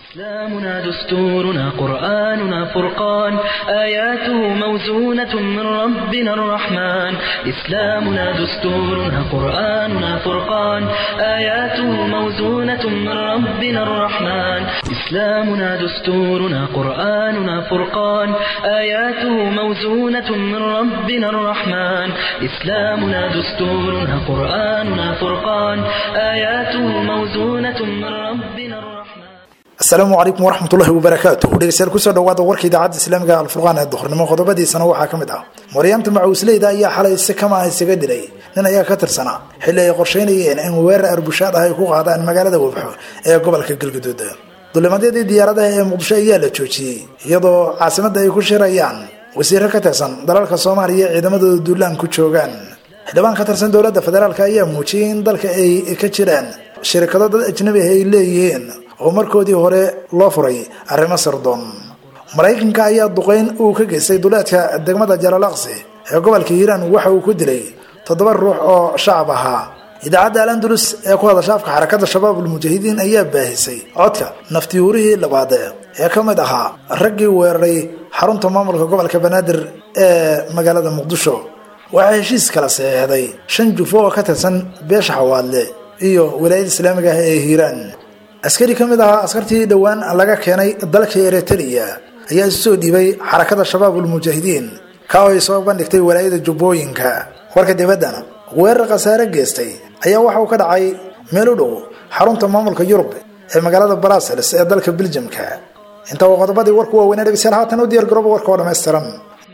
إسلامنا دستورنا قرآننا فرقان آياته موزونة من ربنا الرحمن إسلامنا دستورنا قرآننا فرقان آياته موزونة من ربنا الرحمن إسلامنا دستورنا قرآننا فرقان آياته موزونة من ربنا الرحمن إسلامنا دستورنا قرآننا فرقان آياته موزونة من ربنا الرحمن asalaamu calaykum waraxmatullahi wabarakaatu dhegeystayaal kusoo dhawaada warka idaacadda islaamiga alfurqaan ee duhurnimo qodobadiisana waxaa ka mid ah maryaamta macuusleyda ayaa xalay si kama ah isaga dilay nin ayaa ka tirsanaa xilli ay qorsheynayeen in weerar arbushaad ah ay ku qaadaan magaalada wabxo ee gobolka galgaduud dulimadyadii diyaaradaha ee muqdisho ayaa la joojiyey iyadoo caasimadda ay ku shirayaan wasiiro ka tirsan dalalka soomaaliya ciidamadooda duulaan ku joogaan xildhibaan ka tirsan dowladda federaalk ayaa muujiyey in dalka ay ka jiraan shirkado dad ajnabi ah ay leeyihiin oo markoodii hore loo furay arrimo sirdoon maraykanka ayaa duqeyn uu ka geystay duleedka degmada jalalaqsi ee gobolka hiiraan waxa uu ku dilay toddoba ruux oo shacab ahaa idaacadda al andalus ee ku hadasha afka xarakada shabaab ulmujaahidiin ayaa baahisay codka naftiyuurihii labaad ee ka mid ahaa raggii weeraray xarunta maamulka gobolka banaadir ee magaalada muqdisho waxaa heshiis kala saxeexday shan jufo oo ka tirsan beesha xawaadle iyo walaayada islaamiga ah ee hiiraan askari ka mid ahaa askartii dhowaan laga keenay dalka eritrea ayaa isu soo dhiibay xarakada shabaab ulmujaahidiin ka oo ay soo bandhigtay walaayada jubbooyinka warka dibaddana weerar khasaare geystay ayaa waxa uu ka dhacay meel u dhow xarunta maamulka yurub ee magaalada brussels ee dalka beljamka inta uu qodobadii warku waaweynaa dhegeystayaal haatan u diyaar garooba warka oo dhammaystiran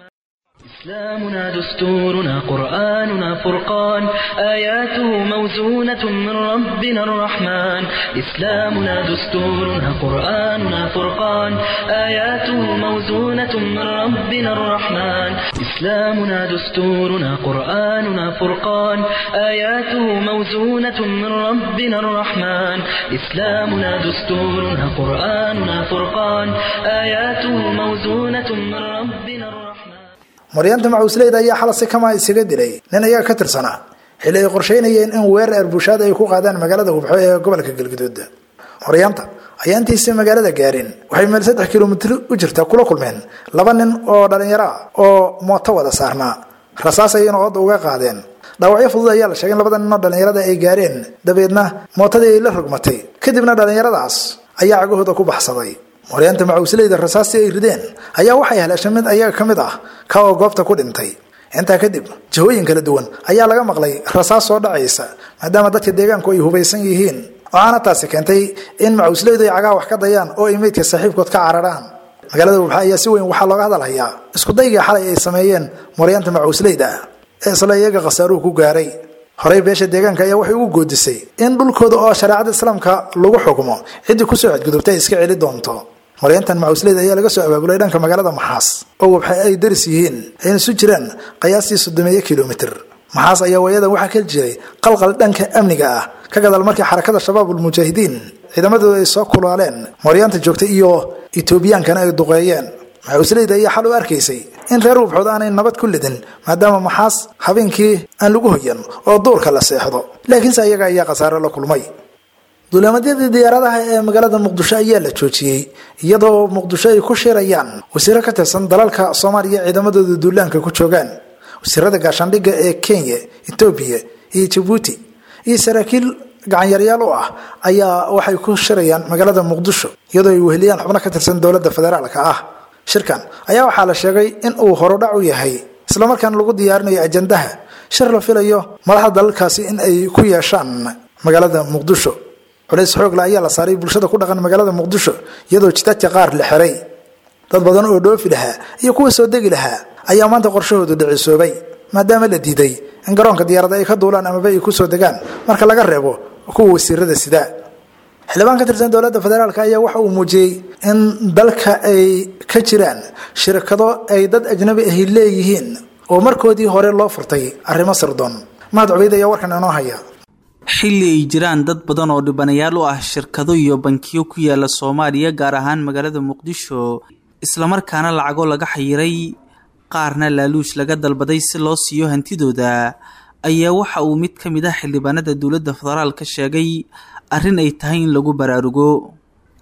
إسلامنا دستورنا قرآننا فرقان آياته موزونة من ربنا الرحمن إسلامنا دستورنا قرآننا فرقان آياته موزونة من ربنا الرحمن إسلامنا دستورنا قرآننا فرقان آياته موزونة من ربنا الرحمن إسلامنا دستورنا قرآننا فرقان آياته موزونة من ربنا الرحمن maryaanta macuusleyda ayaa xala si kama isaga dilay nin ayaa ka tirsanaa xilli ay qorsheynayeen in weerar arbushaad ay ku qaadaan magaalada wabxo ee gobolka galgaduud maryaanta ayaa intiisa magaalada gaarin waxay meel saddex kilomitr u jirta kula kulmeen laba nin oo dhalinyaro ah oo mooto wada saarnaa rasaas ayayna ooda uga qaadeen dhaawacyo fudud ayaa la sheegay in labada nin oo dhalinyarada ay gaareen dabeedna mootadii ay la rogmatay kadibna dhalinyaradaas ayaa cagahooda ku baxsaday maryaanta macuusleyda rasaastii ay rideen ayaa waxay haleeshay mid ayaga ka mid ah ka oo goobta ku dhintay intaa kadib jihooyin kala duwan ayaa laga maqlay rasaas soo dhacaysa maadaama dadka deegaanku ay hubaysan yihiin waxaana taasi keentay in macuusleydu ay cagaha wax ka dayaan oo ay meydka saaxiibkood ka cararaan magaalada wabxa ayaa si weyn waxaa looga hadalhayaa iskudaygii xalay ay sameeyeen maryaanta macuusleyda ee isla iyaga khasaaruhu ku gaaray horey beesha deegaanka ayaa waxay ugu goodisay in dhulkooda oo shareecada islaamka lagu xukmo ciddii kusoo xadgudubta ay iska celi doonto maryantan macuusleyda ayaa laga soo abaabulay dhanka magaalada maxaas oo wabxa ay daris yihiin ayna isu jiraan qiyaastii soddomeeyo kilomitr maxaas ayaa waayadan waxaa ka jiray qalqal dhanka amniga ah ka gadaal markii xarakada shabaab ulmujaahidiin ciidamadooda ay soo kulaaleen maryaanta joogtay iyo etoobiyaankana ay duqeeyeen macuusleyda ayaa xal u arkaysay in reer wabxood aanay nabad ku lidin maadaama maxaas habeenkii aan lagu hoyan oo duurka la seexdo laakiinse ayaga ayaa khasaare la kulmay duulamadyadii diyaaradaha ee magaalada muqdisho ayaa la joojiyey iyadoo muqdisho ay ku shirayaan wasiiro ka tirsan dalalka soomaaliya ciidamadooda duulaanka ku joogaan wasiirada gaashaandhigga ee kenya etoobiya iyo jabuuti iyo saraakiil gacanyaryaal u ah ayaa waxay ku shirayaan magaalada muqdisho iyadoo ay weheliyaan xubno ka tirsan dowladda federaalka ah shirkan ayaa waxaa la sheegay in uu horudhac u yahay islamarkaana lagu diyaarinayo ajandaha shir la filayo madaxda dalalkaasi in ay ku yeeshaan magaalada muqdisho culays xoogla ayaa la saaray bulshada ku dhaqan magaalada muqdisho iyadoo jidadka qaar la xiray dad badan oo dhoofi lahaa iyo kuwa soo degi lahaa ayaa maanta qorshahoodu dhicisoobay maadaama la diiday in garoonka diyaarada ay ka duulaan amaba ay kusoo degaan marka laga reebo kuwa wasiirada sida xildhibaan ka tirsan dowladda federaalk ayaa waxa uu muujiyey in dalka ay ka jiraan shirkado ay dad ajnabi ahi leeyihiin oo markoodii hore loo furtay arrimo sirdoon mahad cubeyd ayaa warkan inoo haya xilli ay jiraan dad badan oo dhibanayaal u ah shirkado iyo bankiyo ku yaala soomaaliya gaar ahaan magaalada muqdisho islamarkaana lacago laga xayiray qaarna laaluush laga dalbaday si loo siiyo hantidooda ayaa waxa uu mid ka mid ah xildhibaanada dowladda federaalka sheegay arrin ay tahay in lagu baraarugo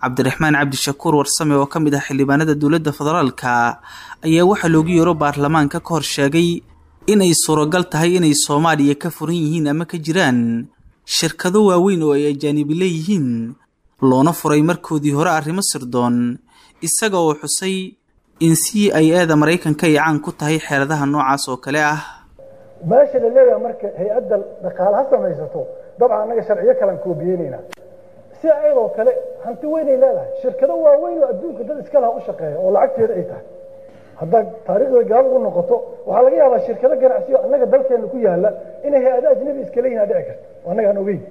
cabdiraxmaan cabdishakuur warsame oo ka mid ah xildhibaanada dowladda federaalka ayaa waxaa loogu yeero baarlamaanka ka hor sheegay inay suuragal tahay inay soomaaliya ka furan yihiin ama ka jiraan shirkado waaweyn oo ay ajaanibi leeyihiin loona furay markoodii hore arrimo sirdoon isaga oo xusay in c i eda maraykanka ay caan ku tahay xeeladaha noocaas oo kale ah meesha la leeyaha marka hay-adda dhaqaale ha samaysato dabcan annaga sharciyo kalan koobiyeynaynaa si ayadoo kale hanti weynay leedahay shirkado waaweyn oo adduunka dad iska laha u shaqeeya oo lacagteeda ay tahay haddaad taariikhda gaal ugu noqoto waxaa laga yaabaa shirkado ganacsiyo annaga dalkeena ku yaala inay hay-ada ajnabi iska leeyihin dhici karto oo annaga aan ogeyn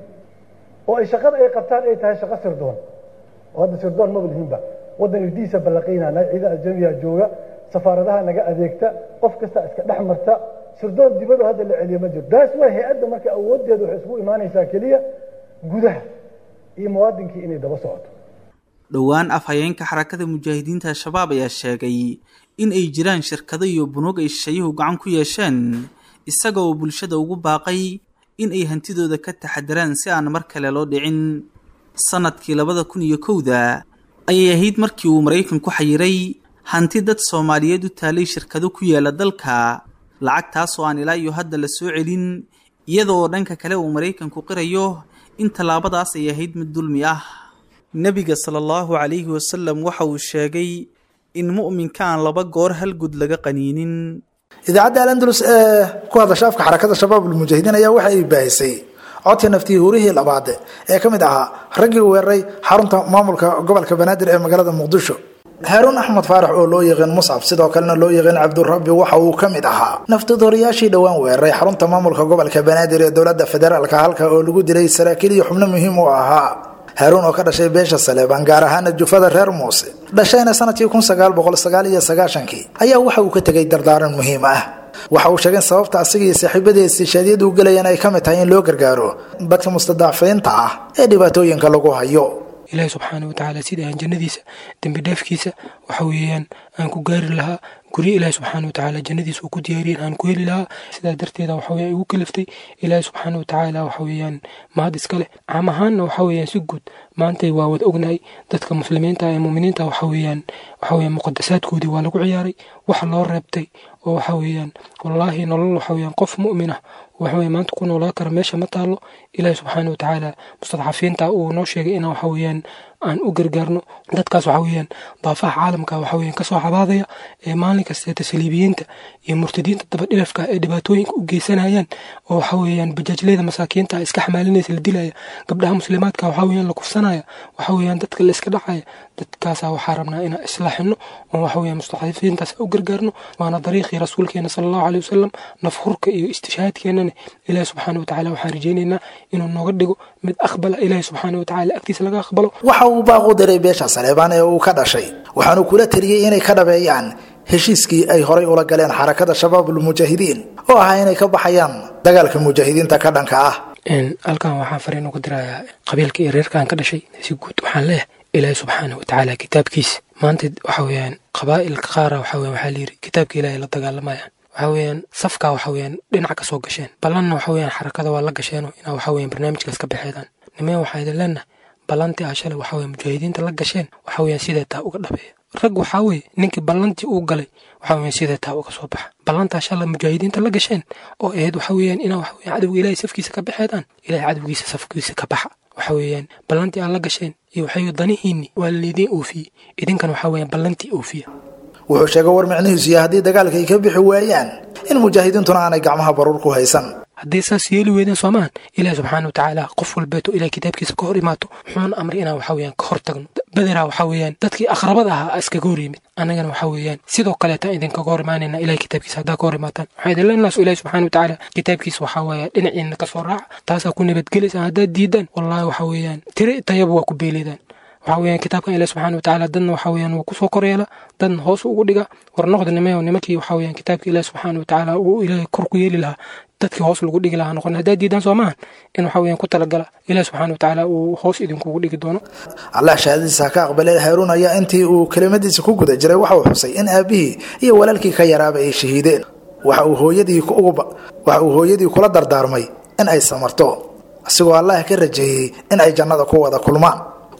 oo ay shaqada ay qabtaan ay tahay shaqo sirdoon oo hadda sirdoon maba lihinba waddan irdiisa ballaqaynana ciida ajnabiga jooga safaaradaha naga adeegta qof kasta iska dhex marta sirdoon dibadoo hadda la celiyo ma jiro taas waa hay-adda marka awooddeedu waxay isku imaanaysaa keliya gudaha iyo muwaadinkii inay daba socoto dhowaan afhayeenka xarakada mujaahidiinta al-shabaab ayaa sheegay in ay jiraan shirkado iyo bunuug ay shisheeyuhu gacan ku yeesheen isaga oo bulshada ugu baaqay in ay hantidooda ka taxadaraan si aan mar kale loo dhicin sanadkii labada kun iyo kowda ayay ahayd markii uu maraykanku xayiray hanti dad soomaaliyeed u taalay shirkado ku yaala dalka lacagtaas oo aan ilaa iyo hadda la soo celin iyada oo dhanka kale uu maraykanku qirayo in tallaabadaas ay ahayd mid dulmi ah nebiga sala allahu calayhi wasalam waxa uu sheegay in mu'minka aan laba goor hal gud laga qaniinin idaacadda alandalus ee ku hadasha afka xarakada shabaab ulmujaahidiin ayaa waxa ay baahisay codka naftii hurihii labaad ee ka mid ahaa raggii weeraray xarunta maamulka gobolka banaadir ee magaalada muqdisho haaruun axmed faarax oo loo yaqaan muscab sidoo kalena loo yaqaan cabdurabbi waxa uu ka mid ahaa naftadooriyaashii dhowaan weeraray xarunta maamulka gobolka banaadir ee dowladda federaalka halka oo lagu dilay saraakiil iyo xubno muhiim u ahaa haaruun oo ka dhashay beesha saleebaan gaar ahaana jufada reer muuse dhashayna sanadkii kun sagaal boqol sagaal iyo sagaashankii ayaa waxa uu ka tegay dardaaran muhiim ah waxa uu sheegay sababta asiga iyo saaxiibadiisi shaadiyadu u gelayaan ay ka mid tahay in loo gargaaro dadka mustadaafiinta ah ee dhibaatooyinka lagu hayo ilaahi subxaana watacaala sida aan jannadiisa dembi dheefkiisa waxa weeyaan aan ku gaari lahaa guryo ilaahi subxaana watacaala jannadiisa uu ku diyaariyen aan ku heli lahaa sidaa darteeda waxa weeyaan igu kaliftay ilaahi subxaana watacaala waxa weeyaan mahad iska leh caam ahaanna waxa weeyaan si guud maantay waa wada ognahay dadka muslimiinta ee muuminiinta waxa weeyaan waxa weeyaan muqadasaadkoodii waa lagu ciyaaray waxa loo reebtay oo waxa weeyaan wallaahi nolol waxa weeyaan qof mu'min ah waxa weeye maanta ku noolaa kara meesha ma taalo ilaahi subxaana watacaala mustadcafiinta uu noo sheegay inaan waxa weeyaan aan u gargaarno dadkaas waxa weeyaan daafaha caalamka waxa weeyaan kasoo cabaadaya ee maalin kasta tasliibiyiinta iyo murtadiinta dabadhilafka ee dhibaatooyinka u geysanayaan oo waxa weeyaan bajaajleyda masaakiinta iska xamaalinaysa la dilaya gabdhaha muslimaadka waxa weeyaan la kufsanaya waxa weeyaan dadka la iska dhacaya dadkaasa waxaa rabnaa inaan islaaxino oo waxa weeyaan mustadcafiintaas u gargaarno waana dariiqii rasuulkeena sala allahu caleyhi wasalam nafhurka iyo istishhaadkeenana ilaahi subxaana watacaala waxaan rajaynaynaa inuu nooga dhigo mid aqbala ilaahi subxaana watacaala agtiisa laga aqbalo waxa uu baaqu diray beesha saleebaan ee uu ka dhashay waxaanu kula teliyey inay ka dhabeeyaan heshiiskii ay horay ula galeen xarakada shabaabulmujaahidiin oo ahaa inay ka baxayaan dagaalka mujaahidiinta ka dhanka ah halkan waxaan fariin uga dirayaa qabiilka iyo reerkaan ka dhashay si guud waxaan leeyahay ilaahi subxaana watacaala kitaabkiisa maanta waxa weeyaan qabaa'ilka qaara waxa weyan waxaa layidhi kitaabka ilaahay la dagaalamayaan waxa weeyaan safka waxa weeyaan dhinac ka soo gasheen ballanna waxa weeyaan xarakada waa la gasheeno inaa waxa weeyaan barnaamijkaas ka baxeedaan nimee waxaa idin leenahay ballantii aa shalay waxa weeye mujaahidiinta la gasheen waxa weeyaan sidee taa uga dhabeeya rag waxaa weeye ninkii ballantii uu galay waxa weeyaan sidee taa uga soo baxa ballantaa shalay mujaahidiinta la gasheen oo ahayd waxa weeyaan inaa waxa weeyaan cadowga ilaahay safkiisa ka baxeedaan ilaahay cadowgiisa safkiisa ka baxa waxa weeyaan ballantii aad la gasheen iyo waxay danihiinni waa laidiin oofiyey idinkan waxa weeyaan ballantii oofiya wuxuu sheegay war micnihiisu iyo haddii dagaalka ay ka bixi waayaan in mujaahidiintuna aanay gacmaha baruur ku haysan hadday saas yeeli weydeen soomaan ilaahi subxaana watacaala qof walbeeto ilahay kitaabkiisa ka hor imaato wuxuuna amray inaan waxa weeyaan ka hor tagno bederaa waxa weeyaan dadkii aqrabada ahaa iskaga hor yimid annagana waxa weeyaan sidoo kaleetaan idinkaga hor imaanayna ilahay kitaabkiisa haddaa ka hor imaataan waxaa idin leenaas ilahi subxaana watacaala kitaabkiisa waxaa weeye dhinaciina ka soo raaca taasaa ku nabadgelaysaan haddaad diidaan wallaahi waxa weeyaan tiri tayaba waa ku beeleydaan waxa weeyaan kitaabkan ilahi subxaana watacaala dadna waxa weeyaan wuu kusoo koryeela dadna hoos ugu dhiga war noqda nimayo nimankii waxa weeyaan kitaabka ilahi subxaana watacaala uu ilaahay kor ku yeeli lahaa dadkii hoos lagu dhigi lahaa noqon haddaad diidaan soo maahan in waxa weeyaan ku talagala ilahi subxaana watacaala uu hoos idinkugu dhigi doono allah shahaadadiisa ha ka aqbalay haaruun ayaa intii uu kelimadiisa ku guda jiray waxa uu xusay in aabihii iyo walaalkii ka yaraaba ay shahiideen waxa uu hooyadii waxa uu hooyadii kula dardaarmay in ay samarto asigoo allah ka rajeeyey in ay jannada ku wada kulmaan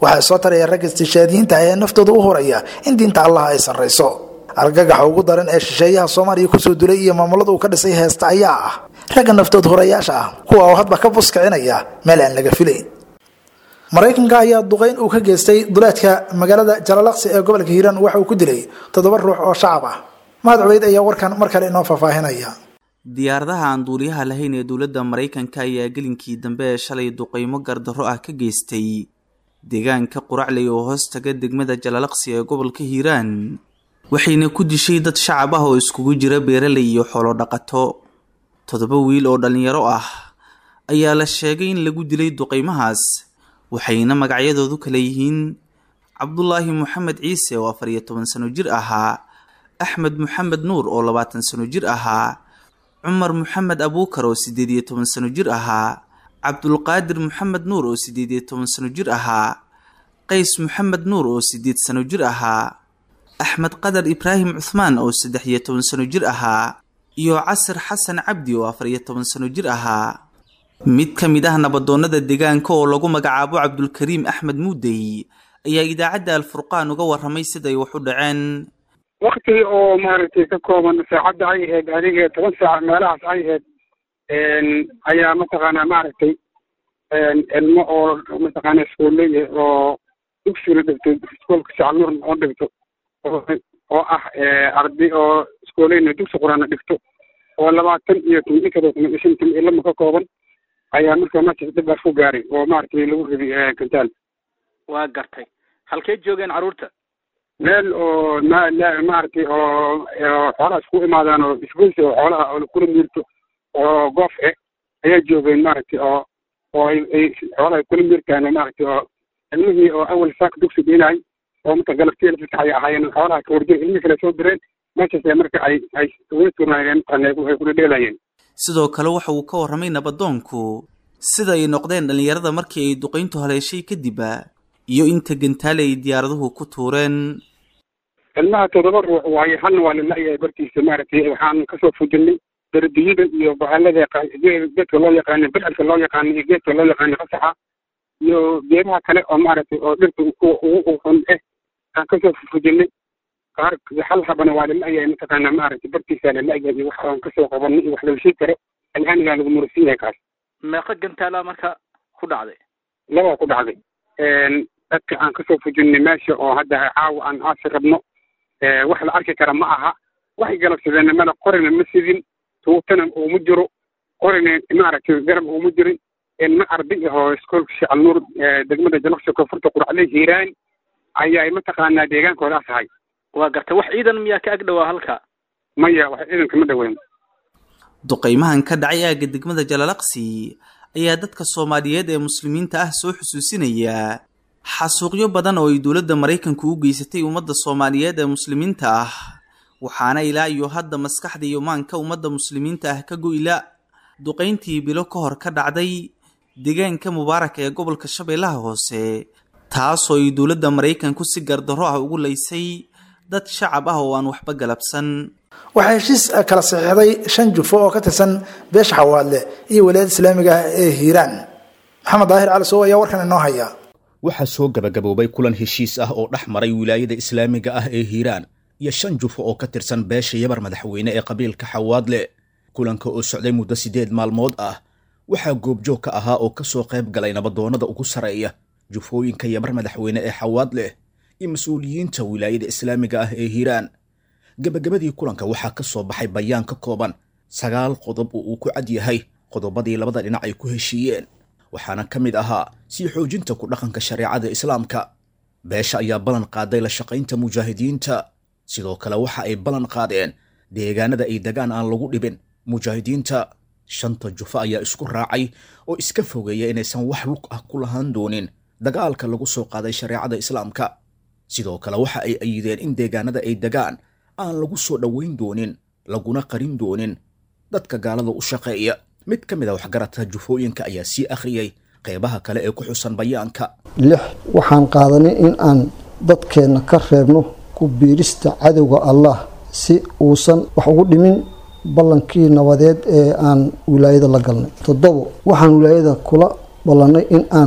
waxaa soo taraya ragga istishaadiyiinta ee naftooda u horaya in diinta allah ay sarrayso argagaxa ugu daran ee shisheeyaha soomaaliya kusoo dulay iyo maamulada uu ka dhisay heesta ayaa ah ragga naftood horayaasha ah kuwa oo hadba ka buskicinaya meel aan laga filayn maraykanka ayaa duqeyn uu ka geystay duleedka magaalada jalalaqsi ee gobolka hiiraan waxa uu ku dilay toddoba ruux oo shacab ah mahad cubeyd ayaa warkan mar kale inoo faahfaahinaya diyaaradaha aan duuliyaha lahayn ee dowladda maraykanka ayaa gelinkii dambe ee shalay duqeymo gardarro ah ka geystay deegaanka quracley oo hoos taga degmada jalalaqsi ee gobolka hiiraan waxayna ku dishay dad shacab ah oo iskugu jira beeraley iyo xoolo dhaqato toddoba wiil oo dhallinyaro ah ayaa la sheegay in lagu dilay duqeymahaas waxayna magacyadoodu kala yihiin cabdulaahi moxamed ciise oo afar iyo toban sano jir ahaa axmed moxamed nuur oo labaatan sano jir ahaa cumar moxamed abuukar oo siddeed iyo toban sano jir ahaa cabdulqaadir moxamed nuur oo siddeed iyo toban sano jir ahaa qays moxamed nuur oo siddeed sano jir ahaa axmed qadar ibraahim cuhmaan oo saddex iyo toban sano jir ahaa iyo casir xasan cabdi oo afar iyo toban sano jir ahaa mid ka mid ah nabadoonnada deegaanka oo lagu magacaabo cabdulkariim axmed muudey ayaa idaacadda alfurqaan uga warramay siday wax u dhaceen wakti oo maaragtay ka kooban saacadda ay ahayd adiga toban saac meelahaas ay ahayd ayaa mataqaanaa maaragtay ilmo oo mataqaana iskuulley oo dugsiga dhigto iskuolka sacnuur oo dhigto oo ah arday oo iskuoleyna dugsi quraana dhigto oo labaatan iyo tobankada kuma shantan ilama ka kooban ayaa markaa markaas dhibaas ku gaaray oo maaragtay lagu riday kantaal waa gartay halkee joogeen carruurta meel oo ma maaragtay oo xoolahaas ku imaadaan oo isgoysi oo xoolaha oo kula miirto oo goof e ayaa joogeen maaragtay oo oo ay ay xoolaha kula miirtaan maaragtay oo ilmihii oo awal saaka dugsi dhiinay oo marka galabtii fasax ay ahaayeen xoolaha ka warjeen ilmihii kale soo direen meeshaas marka ay ay uga turnaayeen ay kula dheelayeen sidoo kale waxa uu ka warramay nabadoonku sida ay noqdeen dhallinyarada markii ay duqayntu haleeshay kadibba iyo inta gantaale ay diyaaraduhu ku tuureen ilmaha toddoba ruux waaye halna waa lala-yahay bartiisa maaragtay waxaan kasoo fujinay dardiyada iyo bahalada geedka loo yaqaana bidcadka loo yaqaana iyo geedka loo yaqaana qasaxa iyo geedaha kale oo maaragtay oo dhirta ugu xun eh aan kasoo fujinay qaar hal habana waa lala-yahay mataqaana maaragtay bartiisa lala-yahay iyo wax aan kasoo qabanay iyo wax laga sheegi karo alhaanigaa lagu murasiin yahay kaas meeqa gantaala marka ku dhacday labaa ku dhacday dadka aan kasoo fujinay meesha oo hadda caawa aan aasi rabno wax la arki kara ma aha waxay galabsadeen mala qorina ma sidin tuutana uuma jiro qorina maaragtay garab uuma jirin ilma arday ahoo iskoolka sheekh alnuur degmada jalaqsi koonfurta quracley hiiraan ayaa mataqaanaa deegaankoodaas ahay waa gartay wax ciidan miyaa ka ag dhowaa halka maya wax ciidanka ma dhaweyn duqaymahan ka dhacay aagga degmada jalalaqsi ayaa dadka soomaaliyeed ee muslimiinta ah soo xusuusinaya xasuuqyo badan oo ay dowladda maraykanku u geysatay ummadda soomaaliyeed ee muslimiinta ah waxaana ilaa iyo hadda maskaxda iyo maanka ummadda muslimiinta ah ka go-ila duqayntii bilo ka hor ka dhacday deegaanka mubaarak ee gobolka shabeellaha hoose taasoo ay dowladda maraykanku si gardarro ah ugu laysay dad shacab ah oo aan waxba galabsan waxaa heshiis kala saxiixday shan jufo oo ka tirsan beesha xawaadle iyo walaayada islaamiga ah ee hiiraan maxamed daahir cali sow ayaa warkan inoo haya waxaa soo gabagaboobay kulan heshiis ah oo dhex maray wilaayada islaamiga ah ee hiiraan iyo shan jufo oo ka tirsan beesha yabar madaxweyne ee qabiilka xawaadle kulanka oo socday muddo siddeed maalmood ah waxaa goobjoog ka ahaa oo ka soo qayb galay nabadoonnada ugu sarreeya jufooyinka yabar madaxweyne ee xawaadle iyo mas-uuliyiinta wilaayada islaamiga ah ee hiiraan gebagabadii kulanka waxaa ka soo baxay bayaan ka kooban sagaal qodob oo uu ku cad yahay qodobadii labada dhinac ay ku heshiiyeen waxaana ka mid ahaa sii xoojinta ku dhaqanka shareecada islaamka beesha ayaa ballan qaaday la shaqaynta mujaahidiinta sidoo kale waxa ay ballan qaadeen deegaanada ay degaan aan lagu dhibin mujaahidiinta shanta jufo ayaa isku raacay oo iska fogeeya inaysan wax lug ah ku lahaan doonin dagaalka lagu soo qaaday shareecada islaamka sidoo kale waxa ay ayideen in deegaanada ay degaan aan lagu soo dhoweyn doonin laguna qarin doonin dadka gaalada u shaqeeya mid ka mid a waxgaradka jufooyinka ayaa sii akhriyey qeybaha kale ee ku xusan bayaanka lix waxaan qaadanay in aan dadkeenna ka reebno ku biirista cadowga allah si uusan wax ugu dhimin ballankii nabadeed ee aan wilaayada la galnay toddobo waxaan wilaayada kula ballannay in aan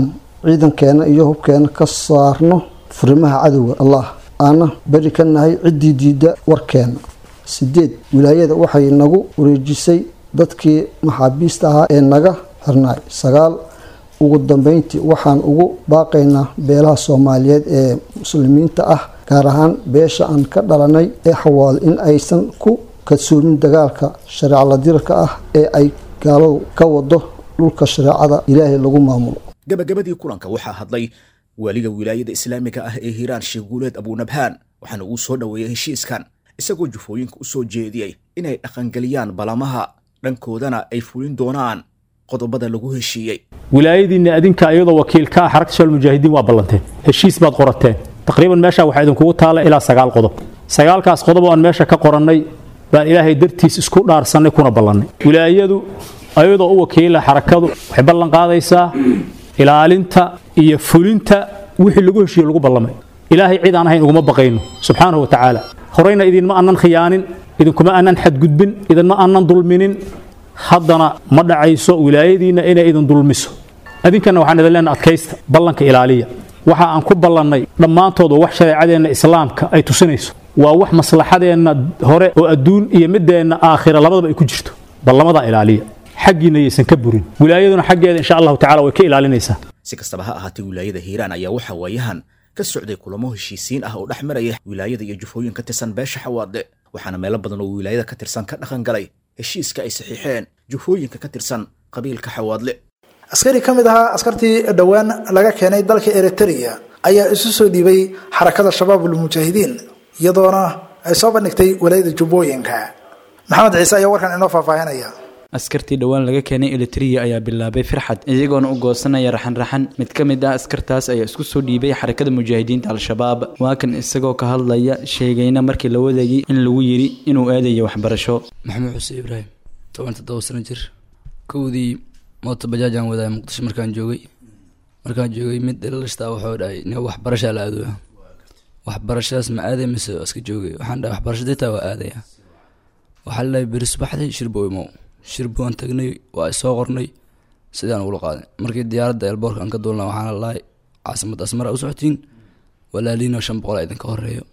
ciidankeena iyo hubkeena ka saarno furimaha cadowga allah aana beri ka nahay ciddii diidda warkeena sideed wilaayada waxay nagu wareejisay dadkii maxaabiista ahaa ee naga xirnaay sagaal ugu dambeyntii waxaan ugu baaqaynaa beelaha soomaaliyeed ee muslimiinta ah gaar ahaan beesha aan ka dhalanay ee xawaal in aysan ku kadsoomin dagaalka shareecla dirarka ah ee ay gaaladu ka wado dhulka shareecada ilaahay lagu maamulo gabagabadii kulanka waxaa hadlay waaliga wilaayada islaamiga ah ee hiiraan sheekh guuleed abuunabhaan waxaana uu soo dhoweeyey heshiiskan isagoo jufooyinka u soo jeediyey inay dhaqangeliyaan balamaha dhankoodana ay fulin doonaan qodobada lagu heshiiyey wilaayadiinna adinka iyadoo wakiil ka ah xarakta shal mujaahidiin waa ballanteen heshiis baad qorateen taqriiban meesha waxaa idinkugu taalla ilaa sagaal qodob sagaalkaas qodob oo aan meesha ka qorannay baan ilaahay dartiis isku dhaarsannay kuna ballannay wilaayadu ayadoo u wakiila xarakadu waxay ballan qaadaysaa ilaalinta iyo fulinta wixii lagu heshiiye lagu ballamay ilaahay cid aan ahayn uguma baqayno subxaanahu wa tacaala horeyna idinma aanan khiyaanin idinkuma aanan xadgudbin idinma aanan dulminin haddana ma dhacayso wilaayadiinna inay idin dulmiso adinkana waxaan idin leenaha adkaysta ballanka ilaaliya waxa aan ku ballannay dhammaantood waa wax shareecadeenna islaamka ay tusinayso waa wax maslaxadeenna hore oo adduun iyo mideenna aakhira labadaba ay ku jirto ballamadaa ilaaliya xaggiinna yaysan ka burin wilaayaduna xaggeeda insha allahu tacala way ka ilaalinaysaa si kastaba ha ahaatee wilaayada hiiraan ayaa waxaa waayahan ka socday kulamo heshiisiin ah oo dhex maraya wilaayada iyo jufooyin ka tirsan beesha xawaadle waxaana meelo badan oo wilaayada ka tirsan ka dhaqan galay heshiiska ay saxiixeen jufooyinka ka tirsan qabiilka xawaadle askari ka mid ahaa askartii dhowaan laga keenay dalka eritrea ayaa isu soo dhiibay xarakada shabaabul mujaahidiin iyadoona ay soo bandhigtay walaayada jubbooyinka maxamed ciise ayaa warkan inoo faahfaahinaya askartii dhowaan laga keenay elitria ayaa bilaabay firxad iyagoona u goosanaya raxan-raxan mid ka mid ah askartaas ayaa isku soo dhiibay xarakada mujaahidiinta al-shabaab waa kan isagoo ka hadlaya sheegayna markii la wadayay in lagu yidhi inuu aadayo waxbarasho maxamed xuseen ibraahim toban toddoba sano jir kowdii moota bajaajaan wadaaya muqdisho markaan joogay markaan joogay mid dhalashtaa wuxuu dhahay nin waxbarashaa la aadooya waxbarashadaas ma aaday mise iska joogay waxaan dhahay waxbarasho ditaa waa aadaya waxaa la dhahay beri subaxdii shirbo imow shirbo aan tagnay waa soo qornay sidaan ugula qaaday markii diyaaradda elboorka aan ka duulna waxaana lahay caasimad asmara u socotiin walaaliinoo shan boqol idinka horeeyo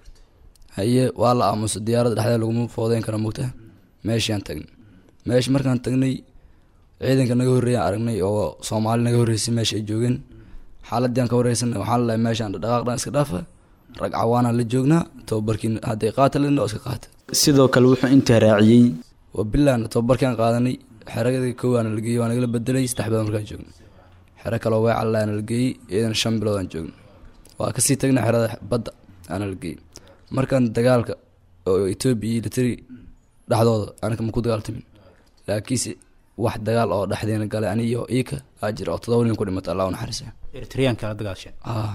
haye waa la aamusa diyaaradda dhexdeeda laguma foodeyn kara mugta meeshiaan tagnay meeshi markaan tagnay ciidanka naga horreeyaan aragnay oo soomaali naga horreysay meesha ay joogeen xaaladii aan ka wareysanay waxaan lalahay meeshaan dhaqaaqdhan iska dhaafa rag cawaanaan la joognaa tababarkiin hadday qaata lena oo iska qaata sidoo kale wuxuu intaa raaciyey waa bilaana tababarkaan qaadanay xeradii koowaana la geeyey waa nagala bedelay saddex bilood markaan joogno xero kaloo weecalaana la geeyey iyadana shan bilood aan joogno waa kasii tagnay xerada badda aana la geeyey markaan dagaalka oo etoobiya iyo litari dhexdooda anaka ma ku dagaaltamin laakiinse wax dagaal oo dhexdeena galay ani iyo iika aa jira oo todoba nin ku dhimatay allah u naxariisa eritreanka la dagaashay ah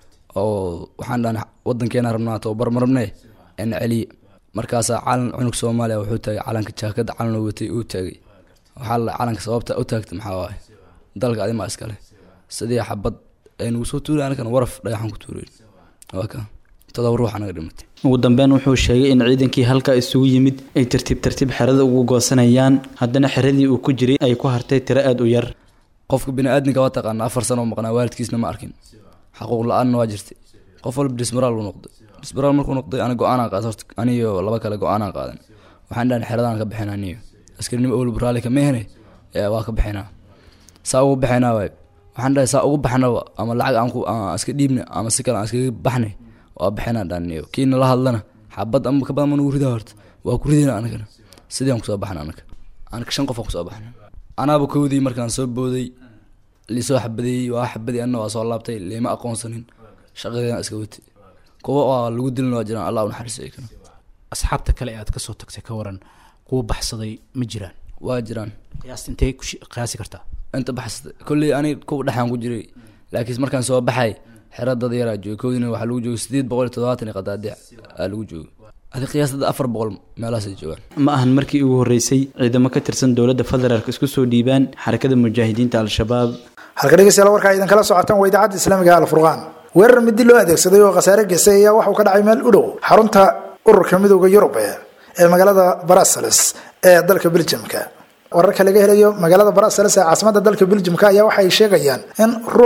oo waxaan dhahnay wadankeena rabnaa tababar ma rabnee en celiye markaasaa calan cunug soomaaliya wuxuu taagay calanka jaakada calan oo watay uu taagay waxaa la calanka sababta u taagta maxaa waaye dalka adimaa iskale sidii xabad aynugu soo tuuray anakana waraf dhagaxan ku tuurayn waa ka todoba ruux anaga dhimatay ugu dambeyn wuxuu sheegay in ciidankii halka isugu yimid ay tartiib tartiib xerada ugu goosanayaan haddana xeradii uu ku jiray ay ku hartay tiro aada u yar qofka bini-aadminka waa taqaana afar sano oo maqnaa waalidkiisna ma arkin xaquuq la-aanna waa jirtay qof walba dismaraal buu noqday dismaraal markuu noqday ana go-aanaan qaad horta aniyo laba kale go-aanaan qaadan waxaan dhahan xeradaan ka bixina aniyo askarinimo owlba raalli kama hene waa ka bixinaa saa ugu bixinaa waay waxaan dhahay saa ugu baxnaba ama lacag aan ku aan iska dhiibna ama si kale aan iskaga baxnay waa bixinaa dhaniyo kiina la hadlana xabad ama ka badan ma nagu ridaa horta waa ku ridayna anagana sidii aan kusoo baxna anaga anaga shan qof aan kusoo baxna anaaba kowdii markaan soo booday lisoo xabadeeyey waa xabadii anna waa soo laabtay liima aqoonsanin shaqadeena iska watay kuwa waa lagu dilin waa jiraan allah u naxariisay kana asxaabta kale ee aad kasoo tagtay ka waran kuwa baxsaday ma jiraan waa jiraan qiyaasta intee ku qiyaasi kartaa inta baxsaday kolley ani kuwa dhexaan ku jiray laakiin markaan soo baxay xero dad yaraa joogay kowdiina waxaa lagu joogay sideed boqol iyo toddobaatan iyo qadaadiic aa lagu joogay adi qiyaastada afar boqol meelahaasay joogaan ma ahan markii ugu horreysay ciidamo ka tirsan dowladda federaalk isku soo dhiibaan xarakada mujaahidiinta al-shabaab halka dhegeystayaal warkaa idinkala socotaan waa idaacadda islaamiga alfurqaan weerar midi loo adeegsaday oo khasaare geystay ayaa waxauu ka dhacay meel u dhow xarunta ururka midooda yurub ee magaalada brussels ee dalka beljimka wararka laga helayo magaalada brussels ee caasimada dalka beljimka ayaa waxay sheegayaan in ruux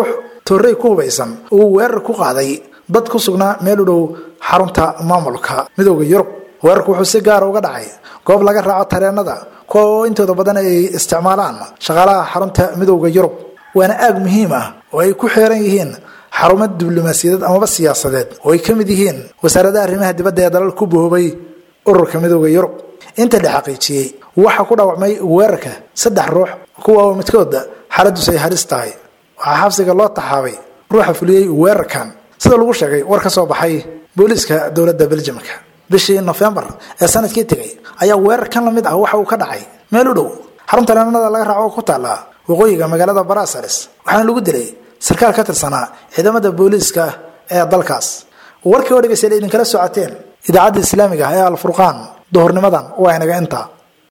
toorrey ku hubaysan uu weerar ku qaaday dad ku sugnaa meel u dhow xarunta maamulka midooda yurub weerarku wuxuu si gaara uga dhacay goob laga raaco tareenada kuwa oo intooda badan ay isticmaalaan shaqaalaha xarunta midooda yurub waana aag muhiim ah oo ay ku xeeran yihiin xarumo diblomaasiyadeed amaba siyaasadeed oo ay ka mid yihiin wasaaradaha arrimaha dibadda ee dalal ku boobay ururka midooda yurub inta la xaqiijiyey waxaa ku dhaawacmay weerarka saddex ruux kuwa oo midkooda xaaladus ay halis tahay waxaa xabsiga loo taxaabay ruuxa fuliyey weerarkan sida lagu sheegay war ka soo baxay booliiska dowladda beljimka bishii nofembar ee sanadkii tegay ayaa weerar kan lamid ah waxa uu ka dhacay meel u dhow xarunta leenanada laga raaco oo ku taalla waqooyiga magaalada barasares waxaana lagu dilay sarkaal ka tirsanaa ciidamada booliiska ee dalkaas warkii oo dhegeystayaal idinkala socoteen idaacadda islaamiga ah ee alfurqaan duhurnimadan waa inaga intaa